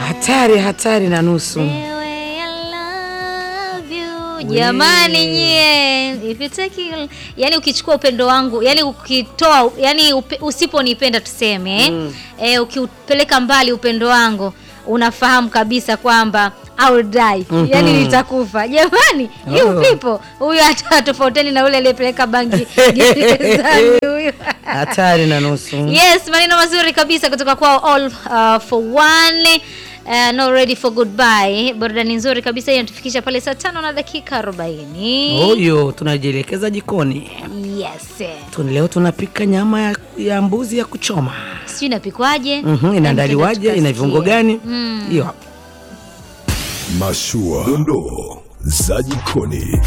Hatari, hatari na nusu. Wewe, I love you. Jamani nyie, if you take yani ukichukua upendo wangu, yani ukitoa, yani upe, usiponipenda tuseme, mm. eh, ukiupeleka mbali upendo wangu, unafahamu kabisa kwamba I will die. Mhm. Yani nitakufa. Jamani, you Oh. people, huyu hata tofauteni na ule aliyepeleka bangi gerezani huyu. Hatari na nusu. Yes, maneno mazuri kabisa kutoka kwao all uh, for one uh, no ready for goodbye. Burudani nzuri kabisa hiyo inatufikisha pale saa tano na dakika 40. Huyo tunajielekeza jikoni. Yes. Tu- Leo tunapika nyama ya, ya mbuzi ya kuchoma. Sijui inapikwaje? Mhm, inaandaliwaje? Ina viungo gani? Mm. Hiyo hapo. Mashua, dondoo za jikoni.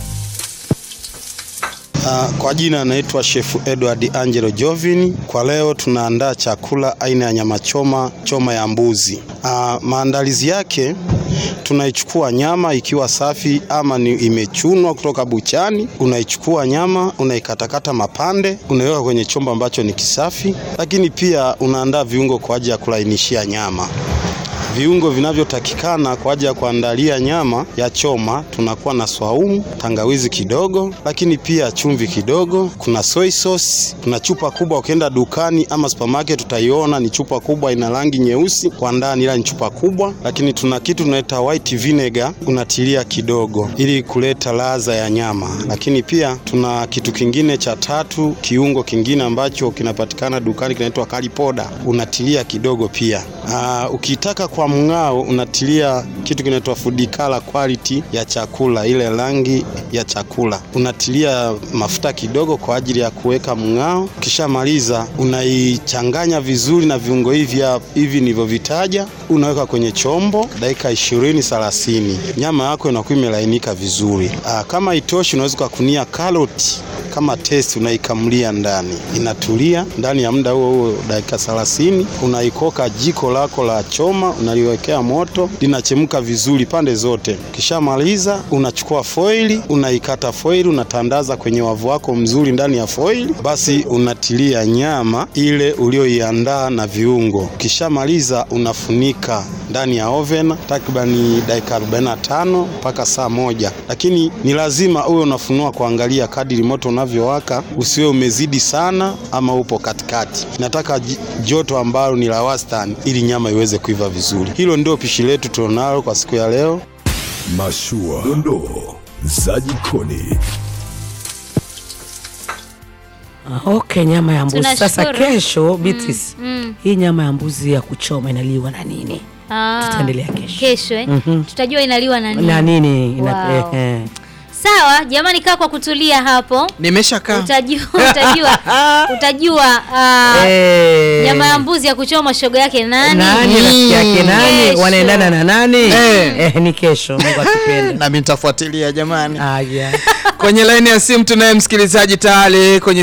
Uh, kwa jina anaitwa Chef Edward Angelo Jovin. Kwa leo tunaandaa chakula aina ya nyama choma, choma ya mbuzi. Uh, maandalizi yake tunaichukua nyama ikiwa safi ama ni imechunwa kutoka buchani. Unaichukua nyama, unaikatakata mapande, unaiweka kwenye chombo ambacho ni kisafi, lakini pia unaandaa viungo kwa ajili ya kulainishia nyama. Viungo vinavyotakikana kwa ajili ya kuandalia nyama ya choma, tunakuwa na swaumu, tangawizi kidogo, lakini pia chumvi kidogo. Kuna soy sauce, kuna chupa kubwa. Ukienda dukani ama supermarket utaiona ni chupa kubwa, ina rangi nyeusi kwa ndani, ila ni chupa kubwa. Lakini tuna kitu tunaita white vinegar, unatilia kidogo ili kuleta ladha ya nyama. Lakini pia tuna kitu kingine cha tatu, kiungo kingine ambacho kinapatikana dukani kinaitwa curry powder, unatilia kidogo pia. Aa, ukitaka kwa mng'ao unatilia kitu kinaitwa food color quality ya chakula, ile rangi ya chakula unatilia mafuta kidogo kwa ajili ya kuweka mng'ao. Ukishamaliza unaichanganya vizuri na viungo hivi hap- hivi nilivyovitaja, unaweka kwenye chombo dakika 20 30, nyama yako inakuwa imelainika vizuri. Aa, kama itoshi, unaweza ukakunia karoti kama testi, unaikamulia ndani, inatulia ndani ya muda huo huo dakika 30, unaikoka jiko lako la choma, unaliwekea moto, linachemka vizuri pande zote. Ukishamaliza unachukua foili, unaikata foili, unatandaza kwenye wavu wako mzuri ndani ya foili, basi unatilia nyama ile ulioiandaa na viungo. Ukishamaliza unafunika ndani ya oven takribani dakika 45 mpaka saa moja, lakini ni lazima uwe unafunua kuangalia kadiri moto unavyowaka, usiwe umezidi sana ama upo katikati. Nataka j- joto ambalo ni la wastani ili nyama iweze kuiva vizuri. Hilo ndio pishi letu tulionalo kwa siku ya leo. Mashua, dondoo za jikoni. Ah, Okay, nyama ya mbuzi. Sasa Tunashukuru. kesho Beatrice, Mm. hii nyama ya mbuzi ya kuchoma inaliwa na nini? Ah, Tutaendelea kesho. Kesho eh? Mhm. Tutajua inaliwa na nini. Na nini? Ina, Wow. eh, eh. Sawa, jamani kaa kwa kutulia hapo. Nimeshakaa. Utajua utajua utajua ah, Eh. nyama ya mbuzi ya kuchoma shoga yake nani? Nani rafiki yake nani? Kesho. Wanaendana na nani? Eh. Eh, ni kesho Mungu akipenda. Nami nitafuatilia jamani. Aya. Kwenye laini ya simu tunaye msikilizaji tayari kwenye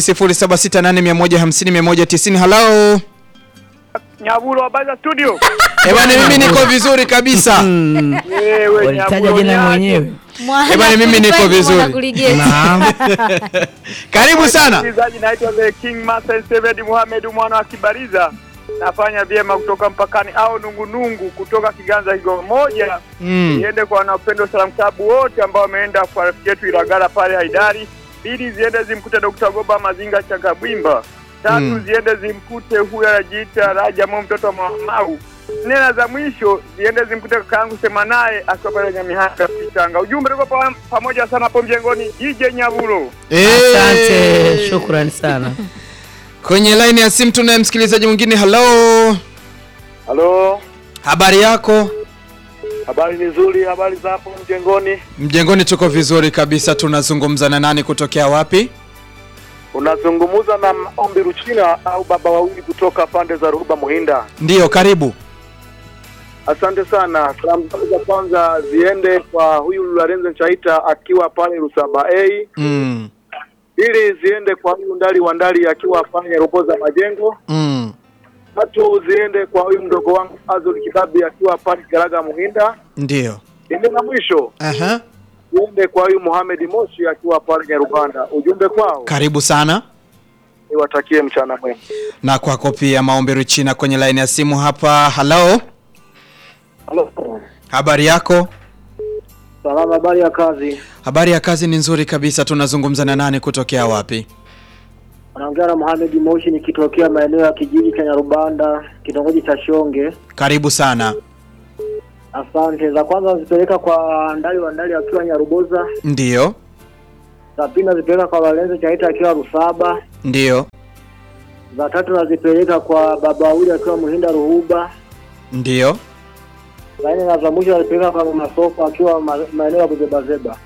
0768150190. Hello. Nyaburo, habari za studio? Eh bwana, mimi niko vizuri kabisa. Mm. Wewe Walitaja Nyaburo jina niaje? mwenyewe. Mwana Eh bwana, mimi niko kulifanya, vizuri. mwana kuligeti. Naam. Karibu sana. Msikilizaji, naitwa The King Master Seved Muhammad mwana wa Kibariza. Nafanya vyema kutoka mpakani au nungunungu kutoka Kiganza Kigoma moja. Mm. Ziende kwa wanapendo Salam Club wote ambao wameenda kwa rafiki yetu Ilagala pale Haidari. Pili ziende zimkute Dr. Goba Mazinga Chakabwimba. Tatu Mm. ziende zimkute huyu anajiita Raja Mo mtoto wa Mamau. Nena za mwisho ziende zimkute kakaangu sema naye akiwa pale Nyamihanga Kitanga. Ujumbe tuko pa, pamoja sana hapo mjengoni. DJ Nyabulo. Asante, Eh. shukrani sana. Kwenye laini ya simu tunaye msikilizaji mwingine. Hello. Halo. Habari yako? Habari ni nzuri, habari za hapo mjengoni. Mjengoni tuko vizuri kabisa. Tunazungumza na nani kutokea wapi? Unazungumza na Ombi Ruchina au baba wawili kutoka pande za Ruhuba Muhinda. Ndiyo, karibu. Asante sana. Salamu zangu za kwanza ziende kwa huyu Lorenzo Chaita akiwa pale Rusaba A, Mm. ili ziende kwa huyu Ndali wa Ndali akiwa pale Roboza Majengo. Mm. Tatu ziende kwa huyu mdogo wangu Azul Kibabi akiwa pale Garaga Muhinda. Ndiyo. Ende na mwisho Aha. ziende kwa huyu Mohamed Moshi akiwa pale Nyaruganda. Ujumbe kwao Karibu sana. niwatakie mchana mwema. Na kwako pia maombi Richina kwenye laini ya simu hapa. Hello. Halo. Habari yako? Salama, habari ya kazi? Habari ya kazi ni nzuri kabisa. Tunazungumza na nani kutokea wapi? Anaongea na Mohamed Moshi nikitokea maeneo ya kijiji cha Nyarubanda, kitongoji cha Shonge. Karibu sana. Asante. Za kwanza nazipeleka kwa Ndali wa Ndali akiwa Nyaruboza, Ndiyo, za pili nazipeleka kwa Walenzo Chaita akiwa Rusaba, ndiyo, za tatu nazipeleka kwa Baba Wili akiwa Muhinda Ruhuba, ndiyo. za nne na za mwisho nazipeleka kwa Mama Sofa akiwa ma- maeneo ya Buzebazeba.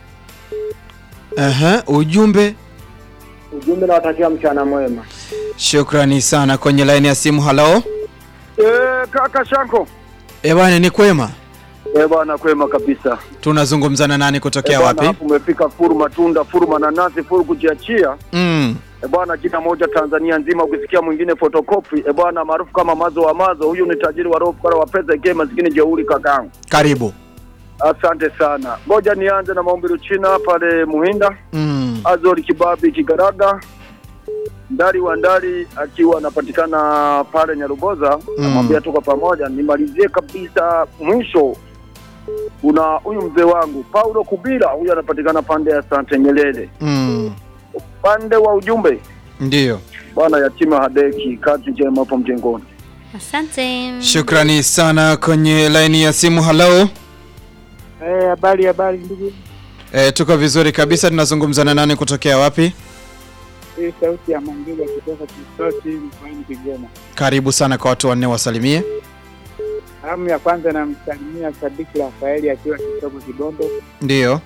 Aha, ujumbe. Ujumbe nawatakia mchana mwema. Shukrani sana. Kwenye laini ya simu, halo. Eh, kaka Shanko. Eh bwana, ni kwema. Eh bwana, kwema kabisa. Tunazungumza na nani kutokea Eh, bwana, wapi? hapo umefika furu matunda, furu mananasi, furu kujiachia. Mm. E bwana, jina moja Tanzania nzima, ukisikia mwingine photocopy. E bwana, maarufu kama mazo wa mazo, huyu ni tajiri wa roho fukara wa pesa ikie maskini jeuri kakangu. Karibu. Asante sana. Ngoja nianze na maombi China pale Muhinda, Mm. Azori Kibabi Kigaraga, Ndari wa Ndari akiwa anapatikana pale Nyaruboza, namwambia tuko pamoja. Nimalizie kabisa mwisho, kuna huyu mzee wangu Paulo Kubira, huyu anapatikana pande ya Sante Nyerere, Mm. pande wa ujumbe Ndiyo. bwana yatima hadeki, kazi njema hapo mjengoni. Asante. Shukrani sana. Kwenye laini ya simu, halo. Eh, habari habari ndugu. E, tuko vizuri kabisa. Tunazungumza na nani kutokea wapi? Hii sauti ya Mangiga kutoka Kisoti mkoani Kigoma. Karibu sana kwa watu wanne, wasalimie. Salamu ya kwanza namsalimia Sadiki Rafaeli akiwa Kitoko Kibondo. Ndiyo.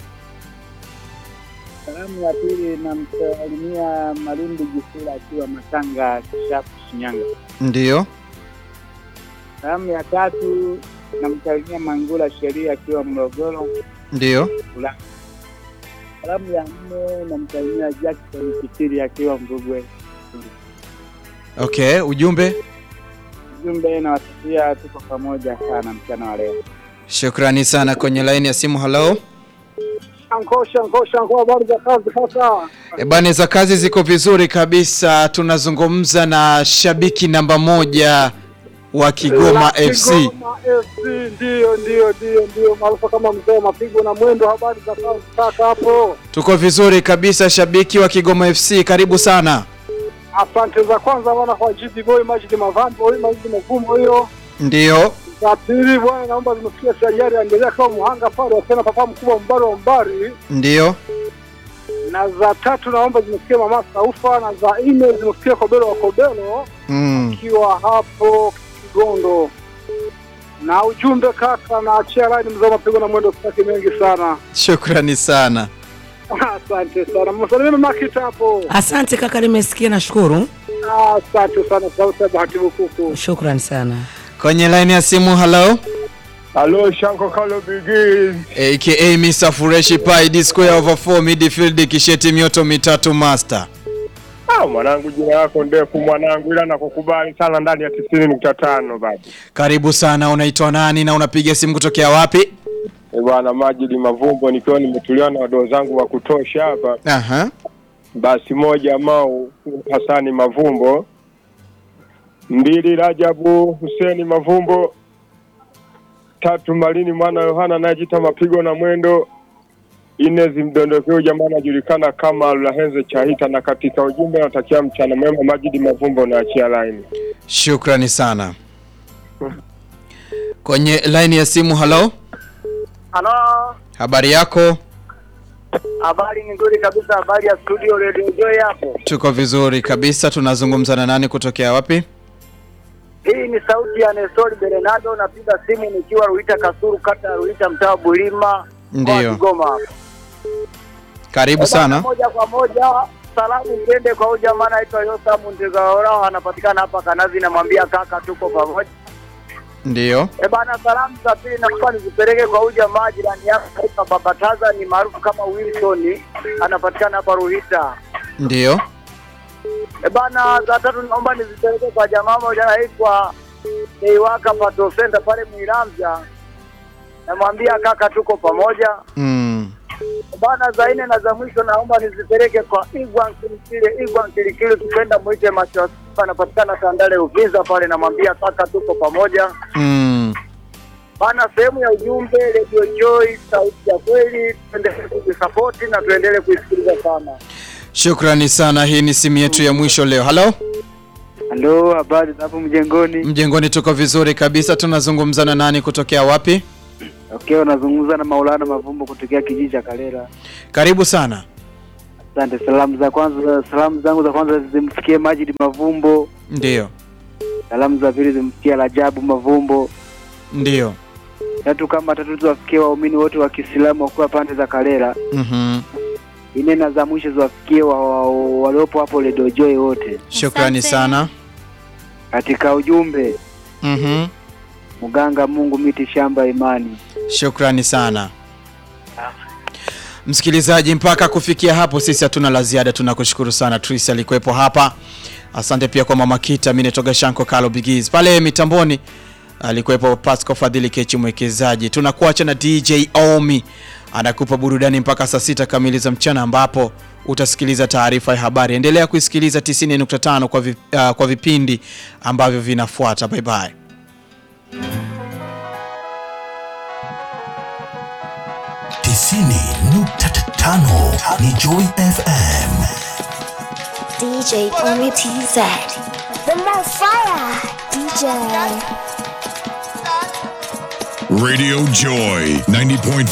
Salamu ya pili namsalimia Malindi Jisula akiwa Matanga Kishapu Shinyanga. Ndiyo. Salamu ya tatu namsalimia Mangula Sheria akiwa Morogoro. Ndiyo. Salamu ya nne namsalimia Jackson Kitiri akiwa Mvugwe. Okay, ujumbe. Ujumbe nawatakia tuko pamoja sana mchana wa leo. Shukrani sana. Kwenye laini ya simu, halo. Shanko shanko shanko, habari za kazi kaka? E bane, za kazi ziko vizuri kabisa. Tunazungumza na shabiki namba moja wa Kigoma FC. Kigoma FC ndio ndio ndio ndio maarufu kama mzee wa mapigo na mwendo. Habari za kazi kaka hapo? Tuko vizuri kabisa, shabiki wa Kigoma FC, karibu sana. Asante za kwanza bwana kwa GD Boy Majid Mavambo, huyu Majid Mavumo hiyo. Ndiyo. Za pili bwana, naomba zimefikia sajari endelea kama muhanga pale wasena papa mkubwa mbari wa mbari. Ndiyo. Na za tatu naomba zimefikia mama Saufa, na za nne zimefikia Kobelo wa Kobelo Mm. akiwa hapo Kigondo. Na ujumbe kaka, naachia line mzee wa mapigo na mwendo sitaki mengi sana. Shukrani sana. Asante sana. Msalimie mama Kita hapo. Asante kaka, nimesikia, nashukuru. Asante sana sauti ya bahati bukuku. Shukrani sana. Kwenye laini ya simu, halo. Halo Shanko Kalo Bigis. aka Mr. Fureshi Pai D square over 4 midfield kisheti mioto mitatu master. Ah, mwanangu jina lako ndefu mwanangu, ila nakukubali sana ndani ya tisini nukta tano baba. Karibu sana, unaitwa nani na unapiga simu kutokea wapi? E bwana, Majidi Mavumbo, nikiwa nimetulia na wadoo zangu wa kutosha hapa. Aha. Basi moja Mau Hasani Mavumbo, mbili Rajabu Huseni Mavumbo, tatu Malini mwana Yohana anayejita mapigo na mwendo, nne zimdondokeo jamaa anajulikana kama Lahenze Chahita, na katika ujumbe natakia mchana mwema. Majidi Mavumbo na achia laini. Shukrani sana. Kwenye laini ya simu, halo. Halo, Habari yako? habari ni nzuri kabisa. Habari ya studio Radio Joy hapo. Tuko vizuri kabisa. Tunazungumza na nani kutokea wapi? Hii ni sauti ya Nestori Bernardo, napiga simu nikiwa Ruita Kasuru, kata ya Ruita, mtaa wa Bulima, mkoa wa Ndiyo. Kigoma hapa. Karibu sana. Moja kwa moja salamu ziende kwa huyu jamaa anaitwa Yosamu Ndegaora, anapatikana hapa Kanazi, namwambia kaka, tuko pamoja. Ndiyo. E bana, salamu za pili naomba nizipeleke kwa huyu jamaa jirani yako anaitwa Baba Taza, ni maarufu kama Wilson, anapatikana hapa Ruhita. Ndiyo. E bana, za tatu naomba nizipeleke kwa jamaa moja anaitwa Eiwaka Pato Center pale Mwiramvya, namwambia kaka, tuko pamoja. Mm. E bana, za nne na za mwisho naomba nizipeleke kwa Igwa Nkilikile, Igwa Nkilikile, tupenda mwite macho ya simba, anapatikana Tandale Uvinza pale, namwambia kaka, tuko pamoja. Mm. Bana, sehemu ya ujumbe Radio Joy, sauti ya kweli, tuendelee kuisapoti na tuendelee kuisikiliza sana. Shukrani sana. Hii ni simu yetu ya mwisho leo. Halo, Halo, habari za hapo mjengoni? mjengoni, tuko vizuri kabisa. Tunazungumza na nani kutokea wapi? Okay, unazungumza na Maulana Mavumbo kutokea kijiji cha Kalera. Karibu sana. Asante. Salamu za kwanza, salamu zangu za kwanza zimfikie Majid Mavumbo, Ndiyo, salamu za pili zimfikie Rajabu Mavumbo, ndiyo. tatu kama tatu ziwafikie waumini wote wa Kiislamu wakiwa pande za Kalera. Mhm. Ine na za mwisho ziwafikie wa, wa, waliopo hapo Radio Joy wote. Shukrani Asante. sana. Katika ujumbe, Mhm. mganga Mungu miti shamba imani. Shukrani sana msikilizaji, mpaka kufikia hapo sisi hatuna la ziada. Tunakushukuru sana Tris alikuwepo hapa. Asante pia kwa mama Kita, mimi natoka Shanko Kalo Bigiz pale mitamboni alikuwepo Pasco Fadhili Kechi mwekezaji. Tunakuacha na DJ Omi anakupa burudani mpaka saa sita kamili za mchana ambapo utasikiliza taarifa ya habari. Endelea kuisikiliza 90.5 kwa, vi, uh, kwa vipindi ambavyo vinafuata. Bye bye. tisini nukta tano ni Joy FM. DJ Omi TZ. The more fire, DJ. Radio Joy 90.5